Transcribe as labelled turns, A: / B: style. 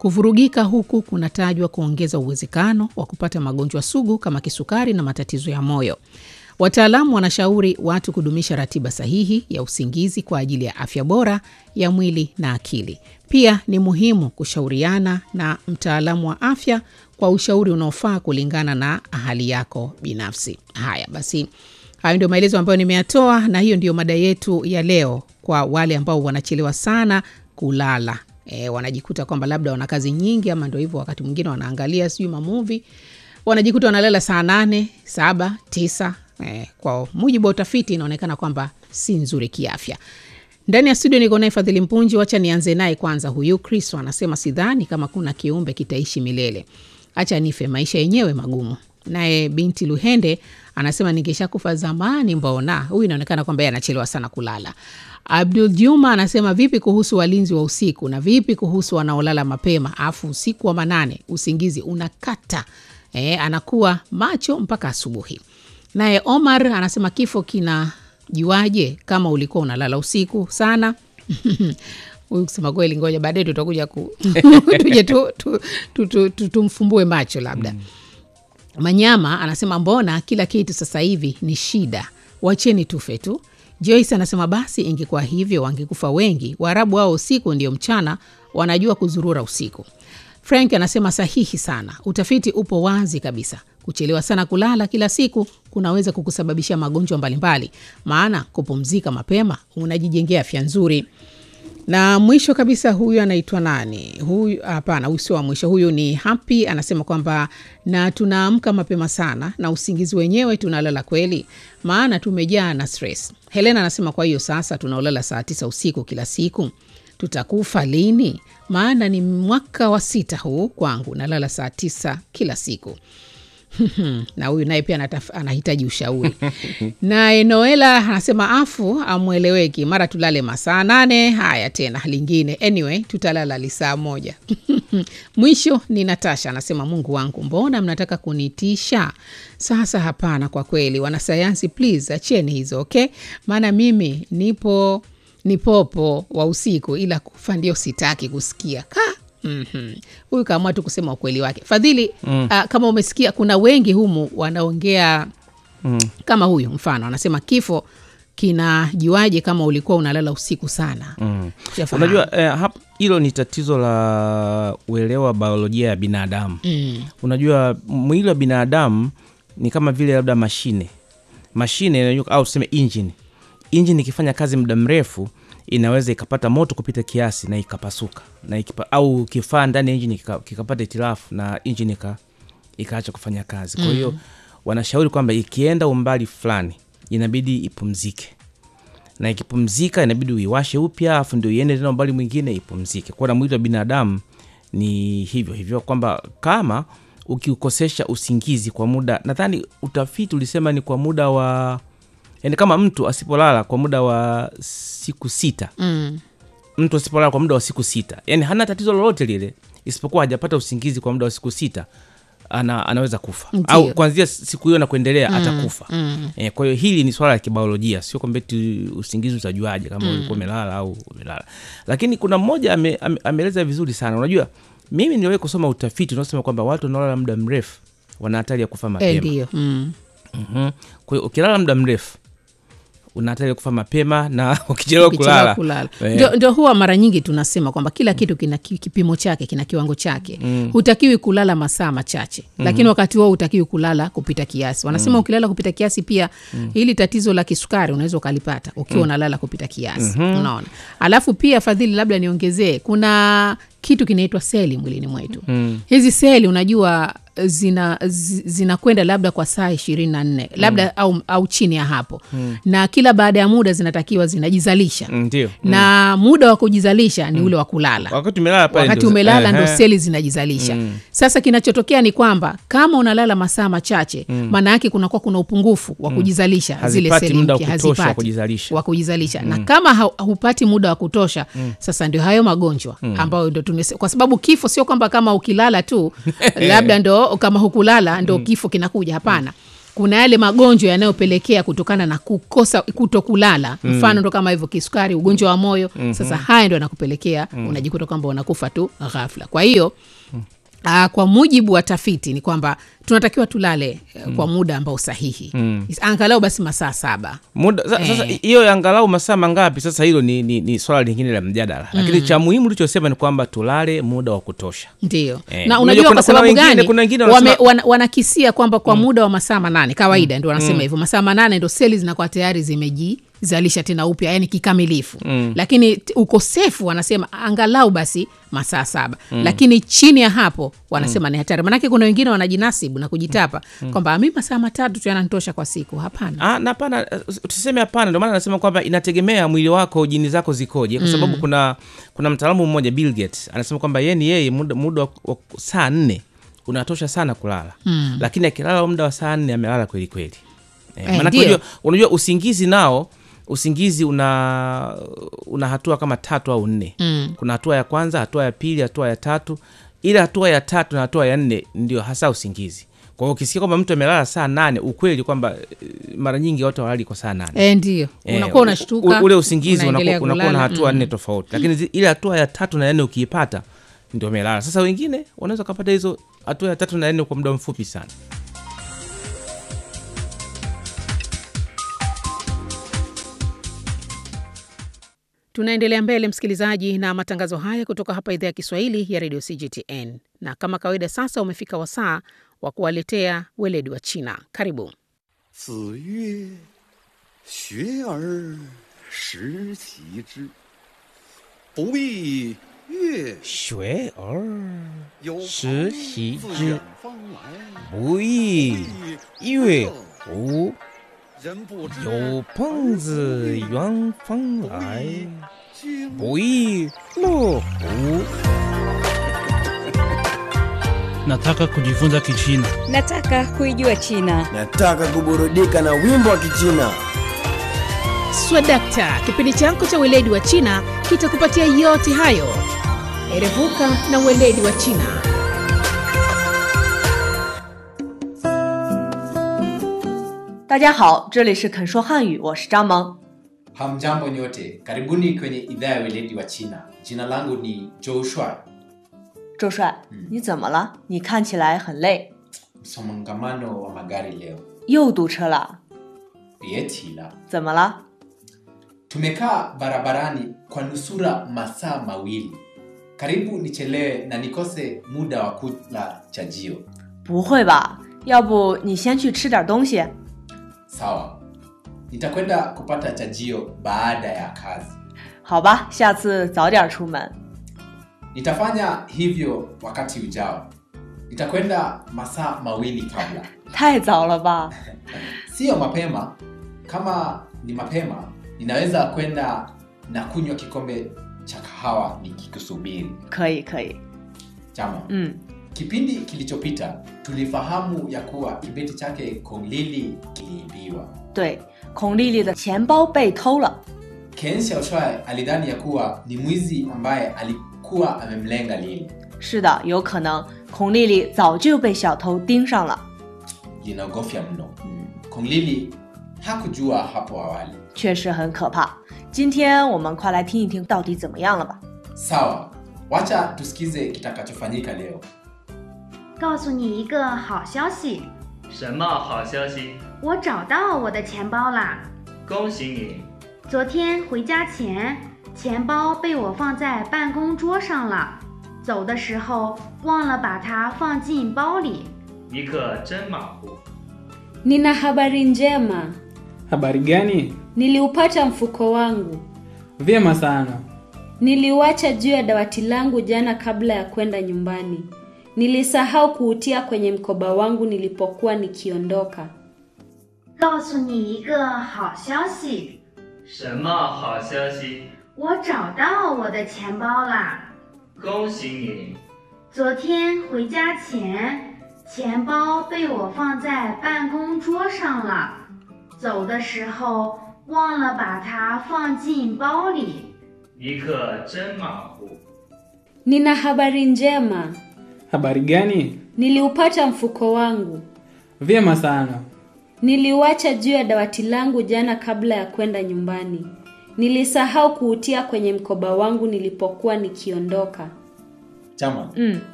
A: Kuvurugika huku kunatajwa kuongeza uwezekano wa kupata magonjwa sugu kama kisukari na matatizo ya moyo. Wataalamu wanashauri watu kudumisha ratiba sahihi ya usingizi kwa ajili ya afya bora ya mwili na akili. Pia ni muhimu kushauriana na mtaalamu wa afya kwa ushauri unaofaa kulingana na hali yako binafsi. Haya basi, hayo ndio maelezo ambayo nimeyatoa, na hiyo ndio mada yetu ya leo kwa wale ambao wanachelewa sana kulala. E, wanajikuta kwamba labda wana kazi nyingi ama ndo hivyo, wakati mwingine wanaangalia sijui mamuvi, wanajikuta wanalala saa nane, saba, tisa. E, kwa mujibu wa utafiti inaonekana kwamba si nzuri kiafya. Ndani ya studio niko naye Fadhili Mpunji. Wacha nianze naye kwanza. Huyu Kristo anasema sidhani kama kuna kiumbe kitaishi milele, acha nife, maisha yenyewe magumu. Naye binti Luhende anasema ningeshakufa zamani, mbona. Huyu inaonekana kwamba yeye anachelewa sana kulala. Abdul Juma anasema vipi kuhusu walinzi wa usiku na vipi kuhusu wanaolala mapema afu usiku wa manane usingizi unakata e, anakuwa macho mpaka asubuhi. Naye Omar anasema kifo kinajuaje kama ulikuwa unalala usiku sana? Huyu kusema kweli, ngoja baadaye tutakuja ku tuje tu, tu, tu, tu, tu, tumfumbue macho labda mm. Manyama anasema mbona kila kitu sasa hivi ni shida, wacheni tufe tu. Joyce anasema basi ingekuwa hivyo wangekufa wengi. Waarabu wao usiku ndio mchana, wanajua kuzurura usiku. Frank anasema sahihi sana, utafiti upo wazi kabisa. Kuchelewa sana kulala kila siku kunaweza kukusababishia magonjwa mbalimbali, maana kupumzika mapema unajijengea afya nzuri. Na mwisho kabisa, huyu anaitwa nani? Huyu hapana, huyu sio wa mwisho. Huyu ni Happy, anasema kwamba na tunaamka mapema sana na usingizi wenyewe tunalala kweli, maana tumejaa na stress. Helena anasema kwa hiyo sasa tunaolala saa tisa usiku kila siku tutakufa lini? Maana ni mwaka wa sita huu kwangu, nalala saa tisa kila siku. na huyu naye pia anahitaji ushauri. Naye Noela anasema afu amweleweki, mara tulale masaa nane. Haya tena lingine, anyway tutalala lisaa moja. Mwisho ni Natasha anasema Mungu wangu, mbona mnataka kunitisha sasa? Hapana, kwa kweli wanasayansi, please acheni hizo okay, maana mimi nipo ni popo wa usiku, ila kufa ndio sitaki kusikia ka Mm-hmm. Huyu kaamua tu kusema ukweli wake Fadhili. mm. Uh, kama umesikia kuna wengi humu wanaongea mm. kama huyu mfano anasema kifo kinajuaje kama ulikuwa unalala usiku sana?
B: mm. Unajua hilo eh, ni tatizo la uelewa biolojia ya binadamu mm. Unajua mwili wa binadamu ni kama vile labda mashine mashine au tuseme injini. Injini ikifanya kazi muda mrefu inaweza ikapata moto kupita kiasi na ikapasuka na ikipa, au kifaa ndani ya injini kikapata hitilafu na injini ikaacha kufanya kazi. Kwa hiyo mm. wanashauri kwamba ikienda umbali fulani inabidi ipumzike, na ikipumzika inabidi uiwashe upya, alafu ndio iende tena umbali mwingine ipumzike. Kwa na mwili wa binadamu ni hivyo hivyo, kwamba kama ukiukosesha usingizi kwa muda, nadhani utafiti ulisema ni kwa muda wa Yani kama mtu asipolala kwa muda wa siku sita mm. mtu asipolala kwa muda wa siku sita, yani hana tatizo lolote lile, isipokuwa hajapata usingizi kwa muda wa siku sita, ana, anaweza kufa Ndiyo. au kuanzia siku hiyo na kuendelea mm. atakufa mm. E, kwa hiyo hili ni swala la kibiolojia, sio kwamba eti usingizi utajuaje kama mm. ulikuwa umelala au umelala. Lakini kuna mmoja ame, ame, ameeleza vizuri sana. Unajua, mimi niliwahi kusoma utafiti unaosema kwamba watu wanaolala muda mrefu wana hatari ya kufa mapema.
A: Ndio mm.
B: mm-hmm. Kwa hiyo ukilala muda mrefu una hatari ya kufa mapema na ukichelewa kulala,
A: kulala. Ndio, ndio huwa mara nyingi tunasema kwamba kila kitu kina kipimo chake, kina kiwango chake mm. hutakiwi kulala masaa machache mm-hmm. lakini wakati huo hutakiwi kulala kupita kiasi. Wanasema mm. ukilala kupita kiasi pia mm. hili tatizo la kisukari unaweza ukalipata ukiwa unalala mm. kupita kiasi mm-hmm. unaona. Alafu pia Fadhili, labda niongezee, kuna kitu kinaitwa seli mwilini mwetu mm. hizi seli unajua zina zinakwenda labda kwa saa ishirini na nne labda mm. au, au chini ya hapo mm. na kila baada ya muda zinatakiwa zinajizalisha
B: ndio
A: na mm. muda wa kujizalisha ni mm. ule wa kulala.
B: Wakati umelala pale
A: wakati umelala ndo seli zinajizalisha mm. Sasa kinachotokea ni kwamba kama unalala masaa machache maana mm. yake kunakuwa kuna upungufu wa kujizalisha mm. zile seli mpya
B: hazipati
A: wa kujizalisha mm. na kama hupati muda wa kutosha mm. Sasa ndio hayo magonjwa mm. ambayo ndo kwa sababu kifo sio kwamba kama ukilala tu labda ndo kama hukulala ndo mm. kifo kinakuja. Hapana, kuna yale magonjwa yanayopelekea kutokana na kukosa kutokulala mfano ndo kama hivyo kisukari ugonjwa wa moyo sasa haya ndo yanakupelekea unajikuta kwamba unakufa tu ghafla kwa hiyo Uh, kwa mujibu wa tafiti ni kwamba tunatakiwa tulale uh, kwa muda ambao sahihi angalau basi masaa saba
B: muda sa- sasa
A: Eh.
B: hiyo ya angalau masaa mangapi sasa hilo ni, ni, ni swala lingine la mjadala lakini cha muhimu ulichosema ni kwamba tulale muda wa kutosha
A: ndio
B: Eh,
A: na
B: unajua
A: unajua
B: kuna-
A: kwa
B: kuna
A: sababu
B: wengine-
A: gani
B: kuna wengine
A: wame,
B: wanasema-
A: wana, wanakisia kwamba kwa muda wa masaa manane kawaida ndio wanasema hivyo masaa manane ndo seli zinakuwa tayari zimejizalisha tena upya yani kikamilifu lakini t- ukosefu wanasema angalau basi masaa saba lakini chini ya hapo wanasema ni hatari manake kuna wengine wanajinasibu na kujitapa kwamba mi masaa matatu tu yananitosha kwa siku hapana
B: Ah, na hapana eh, tuseme hapana ndio maana nasema kwamba inategemea mwili wako jini zako zikoje kwa sababu kuna kuna mtaalamu mmoja Bill Gates anasema kwamba yeye ni yeye muda, muda wa, wa saa nne unatosha sana kulala mm. lakini akilala muda wa saa nne amelala kweli kweli eh,
A: Eh,
B: maanake
A: ndio.
B: unajua, unajua usingizi nao usingizi una una hatua kama tatu au nne mm. kuna hatua ya kwanza hatua ya pili hatua ya tatu ile hatua ya tatu na hatua ya nne ndio hasa usingizi kwa hiyo ukisikia kwamba mtu amelala saa nane ukweli kwamba eh, mara nyingi watu hawalali kwa saa nane
A: e, ndio
B: Eh,
A: unakuwa
B: u-
A: unashtuka
B: u- ule usingizi
A: unaendelea
B: unakuwa unakuwa na
A: kulala.
B: hatua
A: Mm.
B: nne tofauti lakini zi- ile hatua ya tatu na ya nne ukiipata ndio umelala sasa wengine wanaweza ukapata hizo hatua ya tatu na ya nne kwa muda mfupi sana
A: tunaendelea mbele msikilizaji na matangazo haya kutoka hapa idhaa ya kiswahili ya redio cgtn na kama kawaida sasa umefika wasaa wa kuwaletea weledi wa china karibu
C: 子曰：“学而时齐之，不亦乐
B: 学而
C: 有
B: 时
C: 朋
B: 习
C: 自
B: 之
C: 远方来，
B: 不亦乐乎
C: 人不知
B: 有朋自远方来
C: 经
B: 不亦乐乎
D: Nataka kujifunza Kichina.
E: Nataka kuijua China.
F: Nataka kuburudika na wimbo wa Kichina.
A: swadakta kipindi chako cha weledi wa china kitakupatia yote hayo erevuka na weledi wa china
G: 大家好，这里是肯说汉语，我是张萌。
H: Hamjambo nyote, karibuni kwenye idhaa ya weledi wa China. Jina langu ni Joshua.
G: 周帅，你怎么了？你看起来很累，
H: Msongamano wa magari leo,
G: 又堵车了，
H: Bieti la
G: 怎么了？
H: tumekaa barabarani kwa nusura masaa mawili, karibu nichelewe na nikose muda wa kula chajio.
G: 不会吧？要不你先去吃点东西？
H: Sawa, nitakwenda kupata chajio baada ya kazi.
G: 好吧，下次早点出门。
H: Nitafanya hivyo wakati ujao. Nitakwenda masaa mawili kabla.
G: 太早了吧？
H: Sio mapema. Kama ni mapema, ninaweza kwenda na kunywa kikombe cha kahawa nikikusubiri.
G: 可以，可以。
H: Chama,
G: 嗯，
H: kipindi kilichopita tulifahamu ya kuwa kibeti chake Konglili kiliibiwa.
G: 对，孔丽丽的钱包被偷了。
H: Ken Xiaoshuai alidhani ya kuwa ni mwizi ambaye alikuwa amemlenga Lili.
G: 是的，有可能孔丽丽早就被小偷盯上了。
H: Linaogofya mno. Konglili hakujua hapo awali.
G: 确实很可怕。今天我们快来听一听到底怎么样了吧？
H: Sawa, wacha tusikize kitakachofanyika leo.
I: 告诉你一个好消息，
J: 什么好消息？
I: 我找到我的钱包啦！
J: 恭喜你！
I: 昨天回家前，钱包被我放在办公桌上了，走的时候忘了把它放进包里。
J: 你可真马虎。
E: Nina habari njema.
K: Habari gani?
E: Niliupata mfuko wangu.
K: Vyema sana.
E: Niliuacha juu ya dawati langu jana kabla ya kwenda nyumbani. Nilisahau kuutia kwenye mkoba wangu nilipokuwa nikiondoka.
I: 告诉你一个好消息，
J: 什么好消息？
I: 我找到我的钱包啦！
J: 恭喜你！
I: 昨天回家前，钱包被我放在办公桌上了，走的时候忘了把它放进包里。
J: 你可真马虎。
E: Nina habari njema.
K: Habari gani?
E: Niliupata mfuko wangu.
K: Vyema sana.
E: Niliuacha juu ya dawati langu jana kabla ya kwenda nyumbani. Nilisahau kuutia kwenye mkoba wangu nilipokuwa nikiondoka.
H: 这样吗？
G: 嗯，